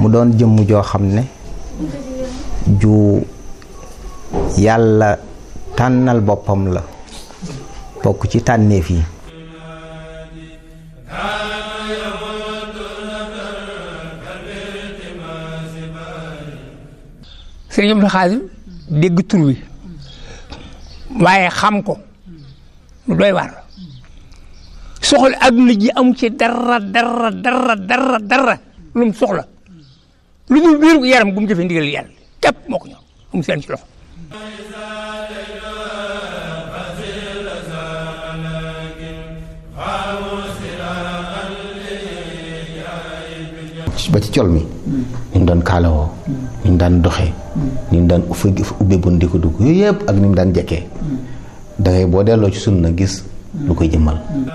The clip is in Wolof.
mu doon jëmm joo xam ne ju yàlla tànnal boppam la bokk ci tànneef yi sëriñ Abdou Khadir dégg tur wi waaye xam ko lu doy waar soxla adduna ji amu ci dara dara dara dara dara lu mu soxla lu dul biir yaram gu mu jëfee ndigal yàlla képp moo ko ñor amu seen ci loxo ba ci col mi ni mu daan kaalawoo ni mu daan doxee ni mu daan uffe ubbe bun di ko dugg yooyu yëpp ak ni mu daan jekkee da ngay boo delloo ci sunna gis lu koy jëmmal